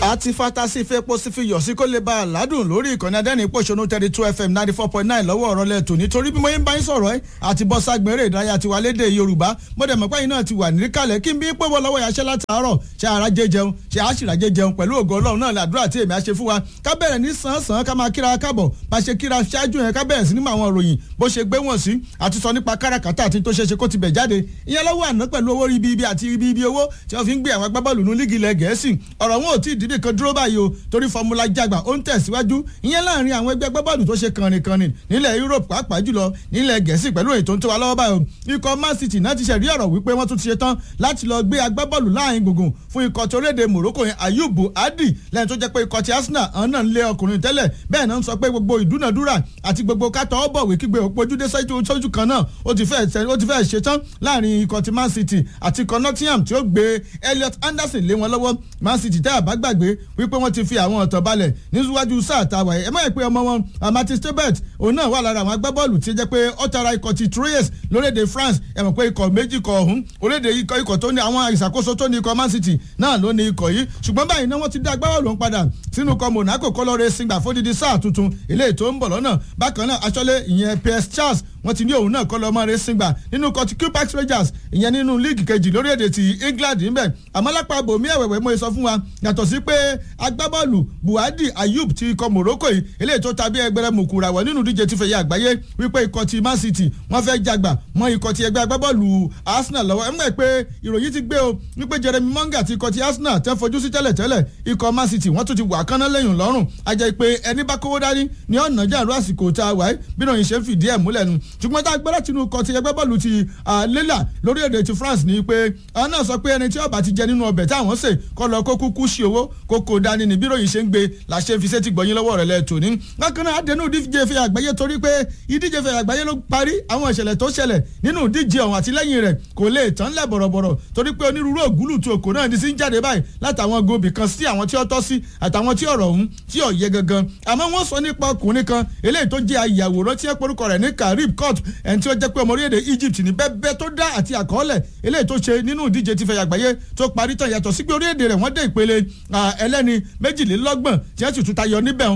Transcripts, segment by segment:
àti fatasi fepo sí fi yọ̀ sí kó lè ba àládùn lórí ìkànnì adẹ́rìn pòṣónú thirty two fm ninety four point nine lọ́wọ́ ọ̀rọ̀ lẹ́tò nítorí bí mo yín bá yín sọ̀rọ̀ ẹ́ àti bọ́ ságbére ìdárayá tiwa lédè yorùbá mo dẹ̀ mọ̀ pé yín náà ti wà níkàlẹ̀ kí n bí pé wọ́n lọ́wọ́ yàṣẹ́ látàárọ̀ ṣe ara jẹ́ jẹun ṣe àṣìràjẹ́ jẹun pẹ̀lú ògo ọlọ́run náà làdúrà tí èmi á ṣe fún wa ká bẹ̀rẹ̀ ní sàn-án ká máa kíra kábọ̀ bá ṣe kíra ṣáájú yẹn ká bẹ̀rẹ̀ sí ní àwọn ìròyìn bó ṣe gbé wọ̀n sí àti sọ nípa káràkátà àti tó ṣe ṣe kó ti bẹ̀ jáde ìyẹn lọ́wọ́ àná pẹ̀lú owó ibi ibi àti ibi ibi owó tí wọ́n fi ń gbé àwọn agbábọ́ọ̀lù ní lígì ilẹ̀ gẹ̀ẹ́sì ọ̀rọ̀ wọn ò tí ì dìbì kan dúró báyìí o torí fọmúlà jàgbà ó ń tẹ̀síwájú ìyẹn láàrin àwọn ẹgbẹ́ agbábọ́ọ̀lù tó ṣe kànrìnkànrìn nílẹ̀ Europe pàápàá jùlọ nílẹ̀ gẹ̀ẹ́sì pẹ̀lú èyí tó ń tó wa lọ́wọ́ báyìí o ikọ̀ Man City náà ti ṣẹ̀rí ọ̀rọ̀ wípé wọ́n tún ti ṣe tán láti lọ gbé agbábọ́ọ̀lù láàrin gbùngbùn fún ikọ̀ tó léde Morocco yẹn Ayubu Adi lẹ́yìn tó jẹ́ pé ikọ̀ ti Arsenal àwọn náà ń lé ọkùnrin tẹ́lẹ̀ bẹ́ẹ̀ náà ń sọ pé gbogbo ìdúnàdúrà àti gbogbo kátó ọ̀bọ̀wé kígbe òpójúdé sójú kan náà ó ti fẹ́ ṣe tán láàrin ikọ̀ ti Man City àti ikọ̀ Nottingham tí ó gbé Elliot Anderson lé wọn lọ́wọ́ Man City tẹ́ àbá gbàgbé wípé wọ́n ti fi àwọn ọ̀tọ̀ balẹ̀ níwájú sáà tàwa ẹ̀ mọ̀ ẹ́ pé ọmọ wọn Martin Stobert òun náà wà lára àwọn agbábọ́ọ̀lù tí ó jẹ́ pé ó tara ikọ̀ ti Troyes lórílẹ̀‐èdè France ẹ̀ mọ̀ pé ikọ̀ méjì kọ̀ ọ̀hún orílẹ̀‐èdè ikọ̀ ikọ̀ tó ní àwọn ìṣàkóso tó ní ikọ̀ Man City náà ló ní ikọ̀ yìí ṣùgbọ́n báyìí náà wọ́n ti dá agbábọ́ọ̀lù ń padà sínú ikọ̀ Monaco kọ́lọ́rẹ́ sìngbà fódìdí sáà tuntun eléyìí tó ń bọ̀ lọ́nà bákan náà aṣọ́lé ìyẹn PS Charles wọ́n ti ní òun náà kọ́ lọ́mọ rẹ̀ sìngbà nínú ikọ̀ ti Quebec Rangers ìyẹn nínú líìgì kejì lórílẹ̀‐èdè ti England ńbẹ̀ àmọ́ lápá bòmí ẹ̀wẹ̀wẹ̀ mo sọ fún wa yàtọ̀ sí pé agbábọ́ọ̀lù Buhadi Ayub ti ikọ̀ Morocco yìí eléyìí tó tàbí ẹgbẹ́rẹ́ mùkúra wọ̀ nínú díje tí fẹ̀yẹ àgbáyé wípé ikọ̀ ti Man City wọ́n fẹ́ jàgbà mọ́ ikọ̀ ti ẹgbẹ́ agbábọ́ọ̀lù Arsenal lọ́wọ́ ẹ̀mọ́ ẹ̀ pé ìròyìn ti gbé o wípé Jeremy Monga ti ikọ̀ ti Arsenal tẹ́ fojú sí tẹ́lẹ̀ tẹ́lẹ̀ ikọ̀ Man City wọ́n tún ti wà kánná lẹ́yìn lọ́rùn ajẹ́ pé ẹni bá kówó dání ní ọ̀nà jàǹdù àsìkò tá a wà ẹ́ bí náà ṣe ń fìdí ẹ̀ múlẹ̀ nu ṣùgbọ́n tá a gbọ́dọ̀ tinú ikọ̀ ti ẹgbẹ́ bọ́ọ̀lù ti lélà lórílẹ̀‐èdè ti France ni pé àwọn náà sọ pé ẹni tí ó bá ti jẹ nínú ọbẹ̀ táwọn sè kọ́ lọ kó kúkú sí owó kó kó dání ni bí ròyìn ṣe ń gbé làṣẹ fi sétí gbọ̀yìn lọ́wọ́ rẹ̀ lẹ́ẹ̀tọ́ ní. bákan náà àdénú ìdíje fẹ́ àgbáyé torí pé ìdíje fẹ́ àgbáyé ló parí àwọn ìṣẹ̀lẹ̀ tó ṣẹlẹ̀ nínú ìdíje ọ̀hún àti lẹ́yìn rẹ̀ kò lè tán lẹ̀ bọ̀rọ̀bọ̀rọ̀ torí pé onírúurú ògúlù tu òkò náà ti sí ń jáde báyìí látàwọn gòbì kan sí àwọn tí ó tọ́ sí àtàwọn tí ọ̀rọ̀ ọ̀hún tí ò yẹ gangan àmọ́ wọ́n sọ nípa ọkùnrin kan eléyìí tó jẹ́ ayàwòrán tí ẹ porúkọ rẹ̀ ní Karib Court ẹni tí ó jẹ́ pé ọmọ orílẹ̀-èdè Egypt ní bẹ́ẹ̀ tó dá àti àkọọ́lẹ̀ eléyìí tó ṣe nínú ìdíje ti fẹ́ àgbáyé tó parí tán yàtọ̀ sí pé orílẹ̀-èdè rẹ̀ wọ́n dé ìpele ẹlẹ́ni méjìlélọ́gbọ̀n tí wọ́n sì tún tayọ níbẹ̀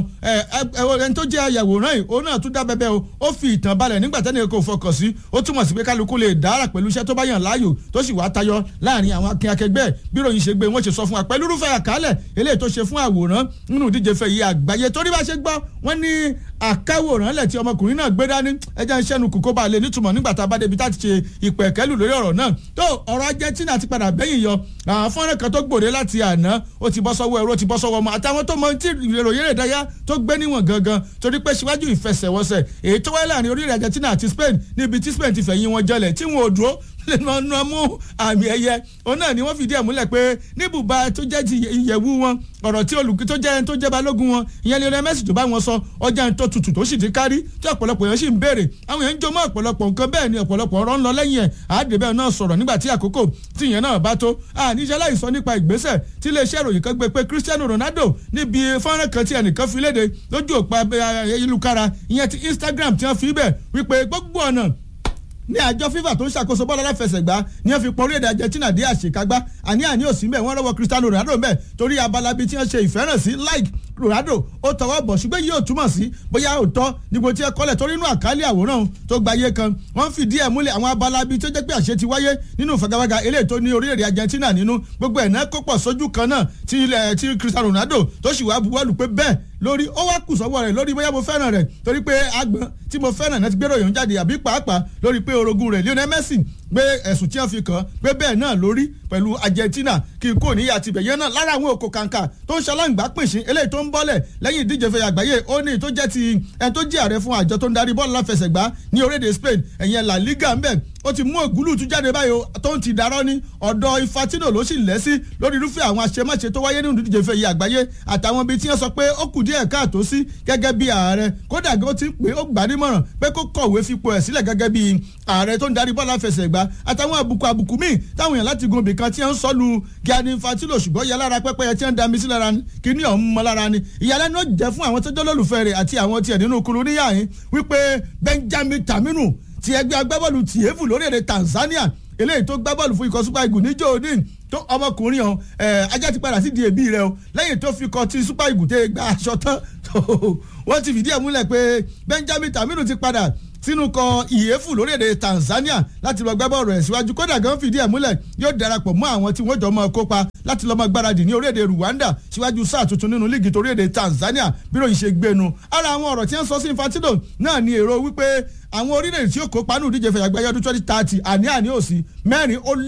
ẹni tó jẹ́ ayàwòrán yìí òun náà tún dá bẹ́bẹ́ o ó fi ìtàn balẹ̀ nígbà tẹ́ni kò fọkàn sí ó túmọ̀ sí pé kálukú lè dára pẹ̀lú iṣẹ́ tó bá yàn láàyò tó sì wá tayọ láàrin àwọn akin akẹgbẹ́ bí ròyìn ṣe gbé wọ́n ṣe sọ fún wa pẹ̀lú irúfẹ́ àkálẹ̀ eléyìí tó ṣe fún àwòrán nínú ìdíje fẹ́ yìí àgbáyé torí bá ṣe gbọ́ wọ́n ní àkáwòrán lẹ̀ tí ọmọkùnrin náà gbé dání ẹjẹ́ ń ṣẹ́nu kù kó bá lè nítumọ̀ nígbà tá a bá débi tá a ti ṣe ìpẹ̀kẹ́lù lórí ọ̀rọ̀ náà tó ọ̀rọ̀ Argentina ti padà bẹ́yìn yọ fọ́nrán kan tó gbòde láti àná ó ti bọ́ sọ́wọ́ ẹ̀rọ ó ti bọ́ sọ́wọ́ ọmọ àtàwọn tó mọ tí ìròyìn rẹ̀ dáyà tó gbé níwọ̀n gangan torí pé síwájú ìfẹsẹ̀wọnsẹ̀ èyí tó wáyé láàrin orílẹ̀ Argentina àti Spain níbi tí Spain ti fẹ̀yìn wọn jọlẹ̀ tí wọn ò dúró lẹ́nu mú àmì ẹ̀yẹ òun náà ni wọ́n fìdí ẹ̀ múlẹ̀ pé níbùbá tó jẹ́ ti ìyẹ̀wù wọn ọ̀rọ̀ tí olùkí tó jẹ́ tó jẹ́ balógun wọn ìyẹn Lionel Messi tó bá wọn sọ ọjà tó tutù tó sì ti kárí tí ọ̀pọ̀lọpọ̀ yẹn sì ń béèrè àwọn yẹn ń jọmọ́ ọ̀pọ̀lọpọ̀ nǹkan bẹ́ẹ̀ ni ọ̀pọ̀lọpọ̀ ọ̀rọ̀ ń lọ lẹ́yìn ẹ̀ àádébẹ̀ náà sọ̀rọ̀ nígbà tí àkókò tí ìyẹn náà bá tó àníṣe láìsọ nípa ìgbésẹ̀ tí iléeṣẹ́ ìròyìn kan gbé pé Cristiano Ronaldo níbi fọ́nrán kan tí ẹnìkan fi léde lójú òpá ayélujára ìyẹn ti Instagram tí wọ́n fi bẹ̀ wípé gbogbo ọ̀nà ní àjọ FIFA tó ń ṣàkóso bọ́ọ̀lù aláfẹsẹ̀gbá ní wọ́n fi pọ́n orílẹ̀-èdè Argentina dé àṣekágbá àní àní òsì mbẹ̀ wọ́n rọ́wọ́ Cristiano Ronaldo mbẹ̀ torí abala bíi tí wọ́n ṣe ìfẹ́ràn sí like Ronaldo ó tọwọ́ bọ̀ ṣùgbọ́n yìí ò túmọ̀ sí bóyá òótọ́ níbo tí ẹ kọ́lẹ̀ torí inú àkálẹ̀ àwòrán tó gba ayé kan wọ́n fìdí ẹ̀ múlẹ̀ àwọn abala bíi tó jẹ́ pé àṣẹ ti wáyé nínú ìfagagbága eléyìí tó ní orílẹ̀-èdè Argentina nínú gbogbo ẹ̀ náà kó pọ̀ sójú kan náà tí ilẹ̀ tí Cristiano Ronaldo tó sì wá buwọ́lù pé bẹ́ẹ̀ lórí ó wá kù sọ́wọ́ rẹ̀ lórí bóyá mo fẹ́ràn rẹ̀ torí pé agbọ̀n tí mo fẹ́ràn náà ti gbérò yòó jáde àbí pàápàá lórí pé orogún rẹ̀ Lionel Messi gbé ẹ̀sùn tí wọ́n fi kàn pé bẹ́ẹ̀ náà lórí pẹ̀lú Argentina kí n kò níyà tibẹ̀ yẹn náà lára àwọn òkò kàǹkà tó ń ṣaláǹgbá pìnṣín eléyìí tó ń bọ́lẹ̀ lẹ́yìn ìdíje fẹ́ àgbáyé ó ní tó jẹ́ ti ẹni tó jẹ́ ààrẹ fún àjọ tó ń darí bọ́ọ̀lù láfẹsẹ̀gbá ní orílẹ̀-èdè Spain ẹ̀yẹn La Liga ń bẹ̀ ó ti mú ògúlù tún jáde báyìí o tó ń ti darọ́ ní ọ̀dọ̀ Infantino ló sì lẹ́ sí lórí irúfẹ́ àwọn àṣemáṣe tó wáyé nínú ìdíje fẹ́ àgbáyé àtàwọn ibi tí wọ́n sọ pé ó kù díẹ̀ káàtó sí gẹ́gẹ́ bí ààrẹ kódà ó ti ń pè ó gbà nímọ̀ràn pé kó kọ̀wé fipò ẹ̀ sílẹ̀ gẹ́gẹ́ bí ààrẹ tó ń darí bọ́ọ̀lù àfẹsẹ̀gbá àtàwọn àbùkù àbùkù míì táwọn èèyàn láti gun ibìkan tí wọ́n ń sọ lu Gianni Infantino ṣùgbọ́n yẹ lára pẹ́pẹ́yẹ tí wọ́n ń dami sí lára ni kíní ọ̀hún mọ́ lára ni ìyàlẹ́nu ó jẹ́ fún àwọn tó jẹ́ lólùfẹ́ rẹ̀ àti àwọn tiẹ̀ nínú kuru níyà yín wípé Benjamin Taminu ti ẹgbẹ́ agbábọ́ọ̀lù tìyẹ́fù lórílẹ̀‐èdè Tanzania eléyìí tó gbá bọ́ọ̀lù fún ikọ̀ super eagles níjó òní tó ọmọkùnrin ọ̀hún ajá ti padà sí di èbí rẹ o lẹ́yìn tó fi kọ ti super eagles tẹ́ gba aṣọ tán wọ́n ti fìdí ẹ̀ múlẹ̀ pé benjamin tamiru ti padà sínú kan ìyẹ́fù lórílẹ̀‐èdè tanzania láti lọ gbẹ́bọ̀ rẹ̀ síwájú kódà gan fìdí ẹ̀ múlẹ̀ yóò darapọ̀ mọ́ àwọn tí wọ́n jọ mọ́ kópa láti lọ́mọ gbáradì ní orílẹ̀‐èdè rwanda síwájú sáà tuntun nínú líìgì torílẹ̀‐èdè tanzania bí ròyìn ṣe gbénu ara àwọn ọ̀rọ̀ tí wọ́n sọ sí infantino náà ni èrò wípé àwọn orílẹ̀-èdè tí ó kópa nù díje fẹ̀yàgbẹ́ ọdún twenty thirty àní àní òsì mẹ́rin ó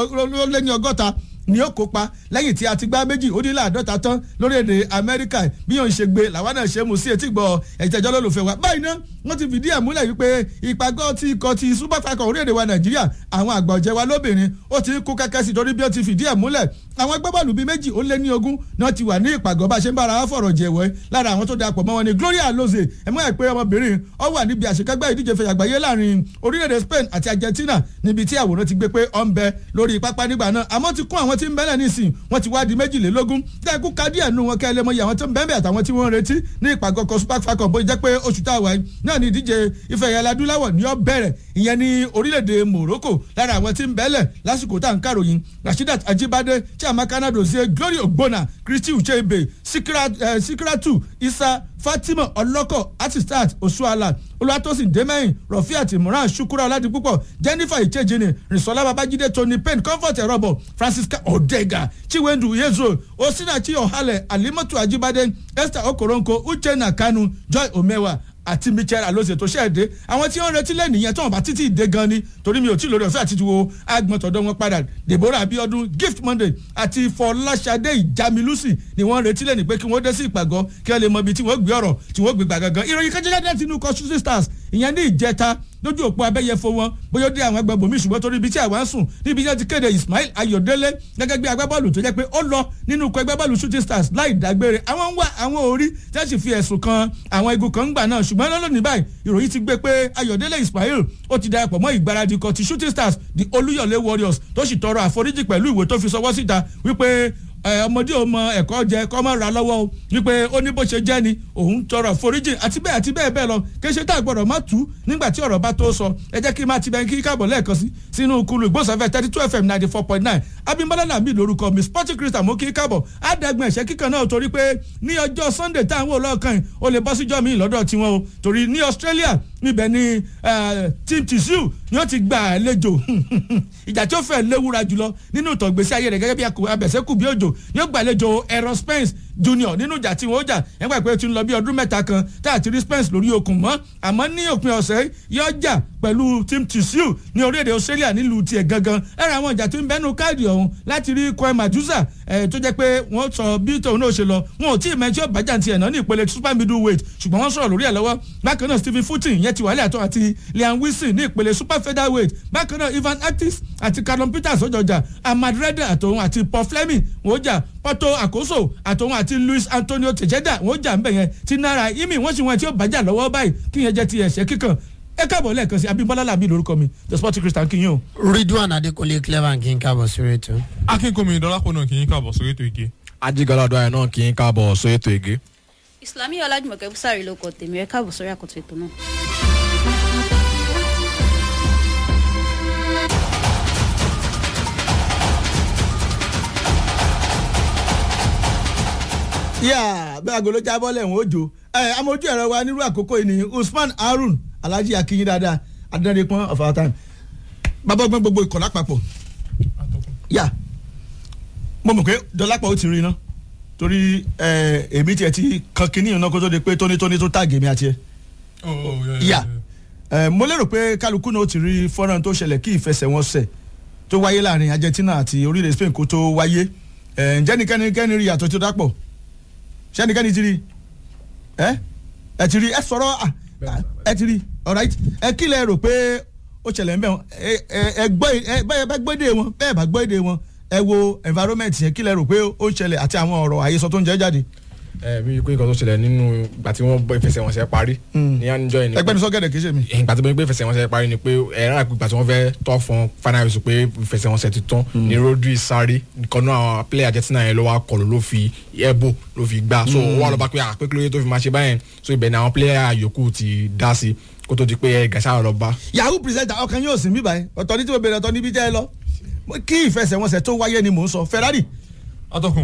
lé ní ọgọ́ta ni ó kópa lẹ́yìn tí a ti gbá méjì ó dín láàdọ́ta tán lórílẹ̀‐èdè amẹ́ríkà bí yóò ṣe gbé làwọn náà ṣe mú sí etí gbọ́ ẹ̀jẹ̀jọ́ lólùfẹ́ wa báyìí náà wọ́n ti fìdí ẹ̀ múlẹ̀ wípé ìpàgọ́ ti ikọ̀ ti super falcon orílẹ̀‐èdè wa nàìjíríà àwọn àgbà ọ̀jẹ̀ wa lóbìnrin ó ti kú kẹ́kẹ́ sí torí bí ó ti fìdí ẹ̀ múlẹ̀ àwọn agbábọ́ọ̀lù bíi méjì ó lé ní ogún náà ti wà ní ìpàgọ́ bá ṣe ń bára fọ̀rọ̀ jẹ̀wẹ́ lára àwọn tó darapọ̀ mọ́ wọn ni gloria aloze ẹ̀mọ́ ẹ̀ pé ọmọbìnrin ọ wà níbi àṣekágbá ìdíje fẹ̀yàgbáyé láàrin orílẹ̀-èdè spain àti argentina níbi tí àwòrán ti gbé pé ọ ń bẹ lórí pápá nígbà náà àmọ́ ti kún àwọn tí ń bẹ́lẹ̀ nísìn wọ́n ti wá di méjìlélógún dẹ́kun ká díẹ̀ nù wọn kẹ́ ẹ lé mọ́ iye àwọn tó ń bẹ́ẹ̀ àtàwọn tí wọ́n ń retí ní ìpàgọ́ kan super falcon bó jẹ́ pé oṣù tá a wà yìí náà ni ìdíje ife ẹ̀yà adúláwọ̀ ní ọ bẹ̀rẹ̀ ìyẹn ní orílẹ̀-èdè morocco lára àwọn tí ń bẹ́ẹ̀lẹ̀ lásìkò tá à ń kàròyìn rasheedat ajibade chiamaka nadozie glory ogbonna christy ucheibe sikiratu isa fatima ọlọ́kọ̀ artistat osuala olùwàtòsìn dẹ́mẹ́yìn rọ̀fíàtì moran shukura ọ̀làdìpúpọ̀ jennifer ìchejìnì rìnsọ́lá babájídé tony payne comfort ẹ̀rọ̀bọ̀ francisca odega chiwendu yezo osinachi ọ̀hálẹ̀ alimọ́tò ajibade esther okoronko uchenna kanu joy omewa àti michel alose tó ṣẹ̀dé àwọn tí wọ́n retí lẹ́nu yẹn tó wọn bá títí dé gan ni torí mi ò tí lórí ọ̀fẹ́ àti wo agbọ̀n tọ̀dọ̀ wọn padà deborah abiodun gift monday àti fọláṣadé ìjamilusi ni wọ́n retí lẹ́nu pé kí wọ́n dé sí ìpàgọ́ kí wọ́n lè mọ ibi tí wọ́n gbé ọ̀rọ̀ tí wọ́n gbé gbà gangan ìròyìn kan jẹ́jẹ́ tinú kọ́ shooting stars ìyẹn ní ìjẹta lójú òpó abẹ́yẹfo wọn bóyá ó dé àwọn agbègbè mi ṣùgbọ́n torí ibi tí àwa ń sùn níbi tí wọ́n ti kéde ismail ayọ̀délé gẹ́gẹ́ bí agbábọ́ọ̀lù tó jẹ́ pé ó lọ nínú ikọ̀ agbábọ́ọ̀lù shooting stars láì dágbére àwọn ń wá àwọn orí tí wọ́n sì fi ẹ̀sùn kan àwọn igun kan ń gbà náà ṣùgbọ́n lọ́lọ́ni báyìí ìròyìn ti gbé pé ayọ̀délé ismail ó ti darapọ̀ mọ́ ìgbáradì kan ti shooting stars the olúyọ̀lé warriors tó sì tọrọ àforíjì pẹ̀lú ìwé tó fi sọwọ́ síta wípé ọmọdé ò mọ ẹ̀kọ́ jẹ kọ́ mọ́ ra lọ́wọ́ o wípé ó ní bó ṣe jẹ́ ni òun tọrọ foríjì àti bẹ́ẹ̀ àti bẹ́ẹ̀ bẹ́ẹ̀ lọ kéṣe tá a gbọ́dọ̀ má tú nígbà tí ọ̀rọ̀ bá tó sọ ẹ jẹ́ kí n máa ti bẹ́ẹ̀ kí káàbọ̀ lẹ́ẹ̀kan sí sínú kulu ìgbósàfẹ́ thirty two fm ninety four point nine abimbola lamid lorúkọ mi sporting christian mo kí káàbọ̀ àdàgbọ̀n ẹ̀ṣẹ́ kíkan náà torí pé ní ọjọ́ sunday tá à ń wò lọ́ọ̀kan yìí ó lè bọ́ síjọ́ mi lọ́dọ̀ tiwọn o torí ní australia níbẹ̀ ni team tissue ni ó ti gba àlejò ìjà tí ó fẹ́ léwura jùlọ nínú ìtàn ìgbésí ayé rẹ̀ gẹ́gẹ́ bí abẹ̀sẹ̀kù bí òjò ni ó gbàlejò ẹ̀rọ spence junior nínú ìjà tí wọ́n jà ẹ̀gbà pé ó ti ń lọ bí ọdún mẹ́ta kan tá a ti rí spence lórí okùn mọ́ àmọ́ ní òpin ọ̀sẹ̀ yóò jà pẹ̀lú team tissue ní orílẹ̀-èdè australia nílùú tiẹ̀ gangan ẹ̀rọ àwọn ìjà tó ń bẹ́nu káàdì ọ̀hún láti rí koi madusa tó jẹ́ pé wọ́n sọ bí tòun náà ṣe lọ wọn ò tí ì mẹ́tí ọ̀bájà tiẹ̀ náà ní ìpele super middle weight ṣùgbọ́n wọ́n sọ̀rọ̀ lórí ẹ̀ lọ́wọ́ bákan náà stephen footing yẹn ti wàhálà àtọ́ àti liam wilson ní ìpele super featherweight bákan náà ivan actis àti callum peters ọjọjà ahmad reda àtòun àti paul fleming wọ́n jà porto àkóso àtòun àti luis antonio tejeda wọ́n jà ń bẹ̀ yẹn ti náírà imi wọ́n sì wọ́n tí ó bàjá lọ́wọ́ báyìí kí yẹn jẹ́ ti ẹ̀ṣẹ́ kíkan ẹ káàbọ̀ lẹ́ẹ̀kan sí abimbola làbí lórúkọ mi the sporting christian kí yín o. ridwan adekunle clever kí n káàbọ̀ sórí ètò. akínkùnmi ìdọ́lápọ̀ náà kì í káàbọ̀ sórí ètò ìgé. ajigalado ayọ̀ náà kì í káàbọ̀ sórí ètò ìgé. ìsìlámì ọlájùmọ̀kẹ́ búsàrí ló kọ tèmi ẹ káàbọ̀ sórí àkótó ètò náà. yà bẹ́ẹ̀ agolo jábọ́ lẹ́wọ̀n òjò ẹ amójú ẹ̀rọ wa nírú àkókò yìí ni usman harun alhaji akinyin dáadáa adẹ́rẹ́pọ́n of our time bàbá ọgbọ́n gbogbo ìkọ̀lá papọ̀ yà mo mọ̀ pé dọ́lápọ̀ ó ti rí iná torí èmi tiẹ̀ ti kan kínní ìná kó tó di pé tónítóní tó tàgé mi àti ẹ̀ yà mo lérò pé kálukú náà ó ti rí fọ́nrán tó ṣẹlẹ̀ kí ìfẹsẹ̀wọnsẹ̀ tó wáyé láàrin argentina àti orílẹ̀ spain kó tó wáyé ǹjẹ́ nìkẹ́ni kẹ́ni rí yàtọ̀ tó dápọ̀ sẹ́nikẹ́ni ti rí ẹ ẹ ti rí ẹ sọ̀rọ̀ ẹ ti rí alright ẹ kí lẹ rò pé ó ṣẹlẹ̀ ńbẹ̀ ẹ ẹ gbọ́ ẹ bẹ́ẹ̀ bá gbọ́ èdè wọn bẹ́ẹ̀ bá gbọ́ èdè wọn ẹ wo environment yẹn kí lẹ rò pé ó ṣẹlẹ̀ àti àwọn ọ̀rọ̀ àyesọ tó ń jẹ́ jáde. ẹ mi kó nǹkan tó ṣẹlẹ̀ nínú ìgbà tí wọ́n bọ́ ìfẹsẹ̀wọnsẹ̀ parí ní àníjọ́ yìí ni ẹgbẹ́ mi sọ́gẹ̀dẹ̀ kì í ṣe mi. ìgbà tí wọ́n gbé ìfẹsẹ̀wọnsẹ̀ parí ni pé ẹ̀rọ àgbègbè tí wọ́n fẹ́ tọ́ fún final whistle pé ìfẹsẹ̀wọnsẹ̀ ti tán ni Rodri sáré nǹkan náà àwọn player Argentina yẹn ló wá kọlù ló fi elbow ló fi gbá so ó wà lọ́ba pé àpékúlóye tó fi máa ṣe báyẹn so ibẹ̀ ni àwọn player yòókù ti dá sí kó tó di pé gàṣà lọ bá. yahoo presenter ọkàn yóò sìn mí báyìí ọ̀tọ̀ ní tí mo bèrè ọ̀tọ̀ níbi jẹ́ ẹ lọ kí ìfẹsẹ̀wọnsẹ̀ tó wáyé ni mò ń sọ Ferrari atọ́kùn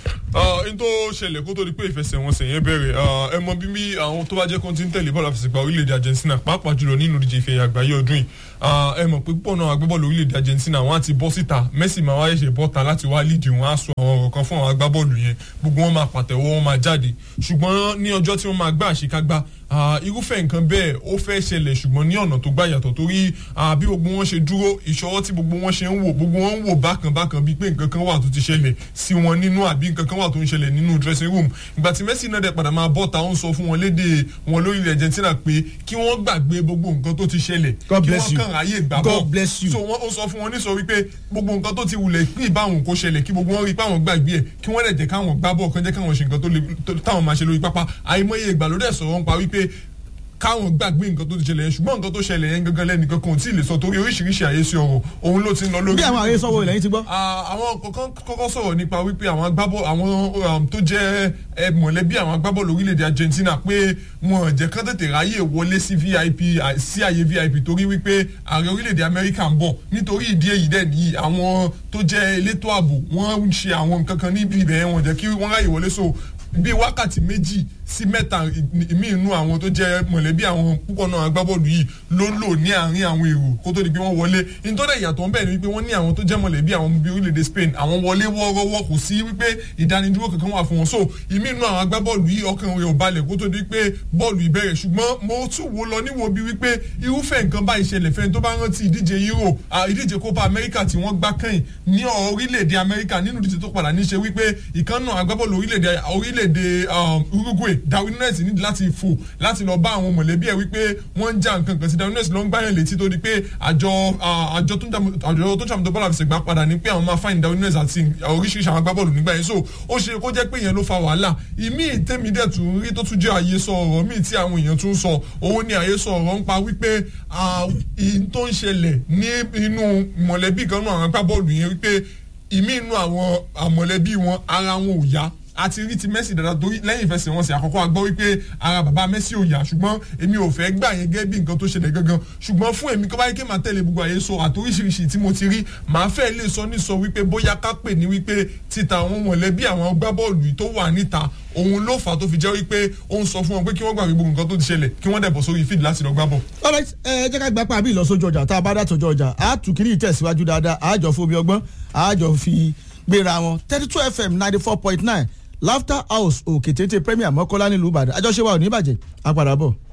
n tó ṣẹlẹ̀ kó tó di pé ìfẹsẹ̀wọnsẹ̀ yẹn bẹ̀rẹ̀ ẹ mọ bí bí àwọn tó bá jẹ́ kó ti ń tẹ̀lé bọ́ọ̀lù àfẹsẹ̀gbá orílẹ̀-èdè Argentina pàápàá jùlọ nínú ìdíje ìfẹ́ àgbáyé ọdún yìí ẹ mọ̀ pé púpọ̀ náà agbábọ́ọ̀lù orílẹ̀-èdè Argentina wọ́n á ti bọ́ síta Messi máa wáyé ṣe bọ́ta láti wá lídìí wọn á sọ àwọn ọ̀rọ̀ kan fún àwọn agbábọ́ọ̀lù yẹn gbogbo wọn máa pàtẹ́wọ́ wọn máa jáde ṣùgbọ́n ní ọjọ́ tí wọ́n máa gbá àṣekágbá irúfẹ́ nǹkan bẹ́ẹ̀ ó fẹ́ ṣẹlẹ̀ ṣùgbọ́n ní ọ̀nà tó gbà yàtọ̀ torí bí gbogbo wọn ṣe dúró ìṣọwọ́ tí gbogbo wọn ṣe ń wò gbogbo wọn ń wò bákan bákan bíi pé nǹkan kan wà tó ti ṣẹlẹ̀ sí wọn nínú àbí nǹkan kan wà tó ń ṣẹlẹ̀ nínú dressing room ìgbà tí Messi náà dẹ̀ padà máa bọ́ ta ó ń sọ fún wọn léde wọn lórílẹ̀ Argentina pé kí wọ́n gbàgbé gbogbo nǹkan tó ti ṣẹlẹ̀ God kí bless wọ́n you. kàn ráyè gbà bọ́ God bless you. so wọ́n ó sọ fún wọn ní sọ wípé gbogbo nǹkan tó ti wulẹ̀ pín ìbáwọn kó ṣẹlẹ̀ kí gbogbo wọn rí pé àwọn gbàgbé ẹ̀ kí wọ́n dẹ̀ jẹ́ káwọn gbá bọ̀ kán jẹ́ káwọn ṣe nǹkan tó le tó- táwọn máa ṣe lórí pápá àìmọye ìgbà ló dẹ̀ sọ̀rọ̀ ń pa wípé káwọn gbàgbé nǹkan tó ti ṣẹlẹ̀ yẹn ṣùgbọ́n nǹkan tó ṣẹlẹ̀ yẹn gangan lẹ́nìkan kan ò tí ì lè sọ torí oríṣiríṣi àyèsí ọ̀rọ̀ òun ló ti ń lọ lórí. bí àwọn àyè sọ́wọ́ ilẹ̀ yín ti gbọ́. Ah, àwọn kọ̀ọ̀kan kọ́kọ́ sọ̀rọ̀ nípa wípé àwọn agbábọ́ àwọn um, tó jẹ́ ẹ, mọ̀lẹ́bí àwọn agbábọ́ọ̀lù orílẹ̀-èdè Argentina pé wọn ò jẹ́ kán tètè ráyè wọlé sí VIP à- sí àyè VIP torí wípé ààrẹ orílẹ̀-èdè Amẹ́ríkà ń bọ̀ nítorí ìdí èyí dẹ̀ nìyí àwọn tó jẹ́ elétò ààbò wọ́n ń ṣe àwọn nǹkan kan níbi ibẹ̀ yẹn wọ́n jẹ́ kí wọ́n ráyè wọlé so bíi wákàtí méjì sí mẹ́ta ìmí inú àwọn tó jẹ́ mọ̀lẹ́bí àwọn púpọ̀ náà agbábọ́ọ̀lù yìí ló ń lò ní àárín àwọn èrò kó tó di pé wọ́n wọlé nítorí ìyàtọ̀ ńbẹ̀ ni wípé wọ́n ní àwọn tó jẹ́ mọ̀lẹ́bí àwọn bíi orílẹ̀-èdè Spain àwọn wọlé wọ́ọ́rọ́wọ́ kò sí wípé ìdánidúró kankan wà fún wọn so ìmí inú àwọn agbábọ́ọ̀lù yìí ọkàn rẹ̀ ò balẹ̀ kó tó di pé bọ́ọ̀lù ìbẹ̀rẹ̀ ṣùgbọ́n mo tún wo lọ níwò bí wípé irúfẹ́ nǹkan bá ìṣẹ̀lẹ̀ fẹ́ni tó bá rántí ìdíje Euro ah, ìdíje Copa America tí wọ́n gbá kẹ́yìn ní orílẹ̀-èdè Amẹ́ríkà nínú ìdíje tó padà ní ṣe wípé ìkànnà agbábọ́ọ̀lù orílẹ̀-èdè orílẹ̀-èdè um, Uruguay Darwin Nunes nídìí láti fò láti lọ bá àwọn mọ̀lẹ́bí ẹ̀ wípé wọ́n ń já nǹkan kan sí Darwin Nunes ló ń gbáyàn létí tó di pé àjọ ah, àjọ tó ń jàmù- àjọ tó ń ṣàmùtò bọ́ọ̀lù àfẹsẹ̀gbá padà ní pé àwọn máa fáìn Darwin Nunes àti oríṣiríṣi àwọn agbábọ́ọ̀lù nígbà yẹn so ó ṣe kó jẹ́ pé ìyẹn ló fa wàhálà ìmí tèmi dẹ̀ tún rí tó tún jẹ́ àyesọ ọ̀rọ̀ míì tí àwọn èèyàn tún sọ òun ni àyesọ ọ̀rọ̀ ń pa wípé ah, ìyìn tó ń ṣẹlẹ̀ ní inú mọ̀lẹ́bí kan náà àwọn agbábọ́ọ̀lù yẹn wípé ìmí inú àwọn àmọ̀lẹ́bí wọn ara wọn ò yá àti rí ti Messi dáadáa torí lẹ́yìn ìfẹsẹ̀wọnsẹ̀ àkọ́kọ́ a gbọ́ wípé ara bàbá Messi ò yá ṣùgbọ́n èmi ò fẹ́ gbà yẹn gẹ́gẹ́ bí nǹkan tó ṣẹlẹ̀ gangan ṣùgbọ́n fún èmi kọ́ báyìí kí n máa tẹ̀lé gbogbo àyè sọ àtoríṣiríṣi tí mo ti rí màá fẹ́ lè sọ ní sọ wípé bóyá ká pè ní wípé títa àwọn mọ̀lẹ́bí àwọn gbábọ́ọ̀lù yìí tó wà níta òun ló fà á tó fi jẹ́ wípé ó ń sọ fún wọn pé kí wọ́n gbàgbé gbogbo nǹkan tó ti ṣẹlẹ̀ kí wọ́n dẹ̀ bọ̀ sórí fíìdì láti lọ gbá bọ̀. alright ẹ jẹ́ ká gba pàbí ìlọsójú ọjà tá a bá dá tọjọ́ ọjà á tù kiri ìtẹ̀síwájú dáadáa á jọ fún omi ọgbọ́n á jọ fi gbéra wọn thirty two fm ninety four point nine laughter house òkè téńté premier mọ́kọ́lá nílùú ìbàdàn àjọṣe wa ò ní bàjẹ́ á padà bọ̀.